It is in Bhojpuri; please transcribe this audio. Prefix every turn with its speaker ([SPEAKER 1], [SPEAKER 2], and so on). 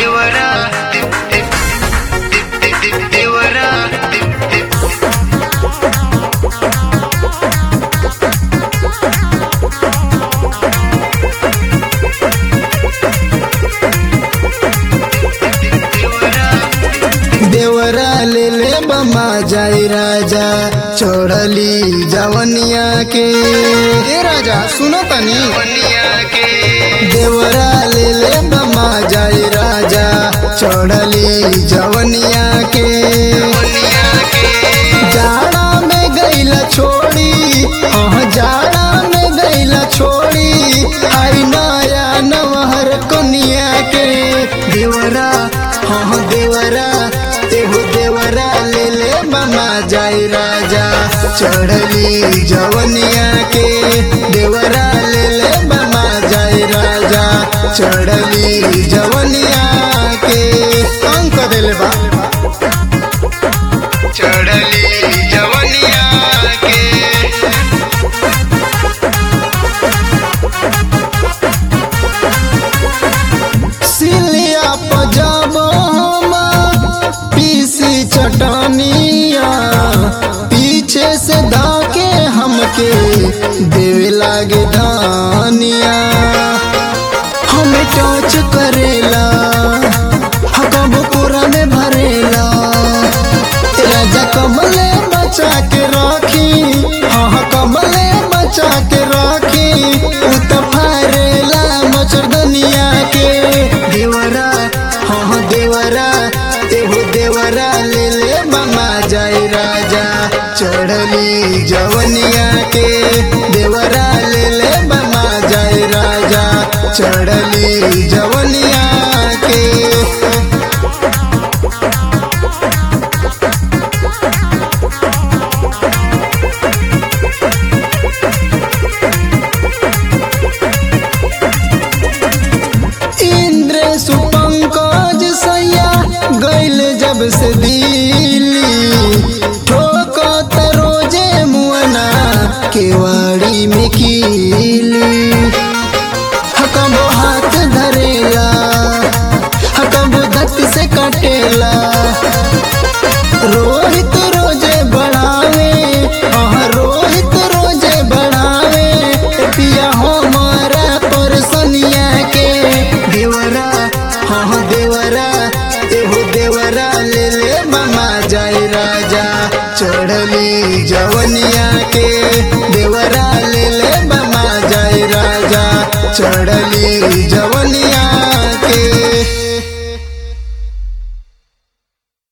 [SPEAKER 1] देवरा दे- दे- दे- दे- दे- देवरा दे- दे-
[SPEAKER 2] देवरा ले ले बमा जाई राजा छोड़ली जवनिया के ए राजा सुनो तनी
[SPEAKER 1] बनिया के
[SPEAKER 2] देवरा ले ले बमा जाई राजा छोड़ली जवनिया के
[SPEAKER 1] बनिया के
[SPEAKER 2] जाड़ा में गईला छोड़ी हाँ जाड़ा में गईला छोड़ी आई नया नवहर कनिया के देवरा हाँ देवरा एहो देवरा ले ले मामा जाई राजा चढ़ली जवनिया के देवरा ले ले मामा जाई राजा चढ़ली जवनिया के अंक दिल बा
[SPEAKER 1] चढ़ली जवनिया के
[SPEAKER 2] सिलिया पजाब पीसी चटनिया पीछे से धाके हमके देवे लागे धानिया हमें टच करेला हकब पूरा में भरेला राजा कमले बचा के राखी हाँ कमले बचा के राखी उ त फारेला मचरदनिया के देवरा हाँ देवरा एहो देवरा ले ले मामा जाए राजा चढ़ली जवनिया के देवरा ले ले मामा जाए राजा चढ़ली जवनिया के इंद्र सुपंकज सैया गैल जब से दिल्ली ठोकत रोजे मुअना केवाड़ी में कीली हकबो हाथ धरेला हकबो धत से कटेला रोहित रोजे बढ़ावे हाँ रोहित रोजे बढ़ावे पिया हमारा परसनिया के देवरा हाँ देवरा एहो देवरा ले ले मामा जाए राजा चढ़ली जवनिया के देवरा ले ले मामा जाए राजा चढ़ली जवनिया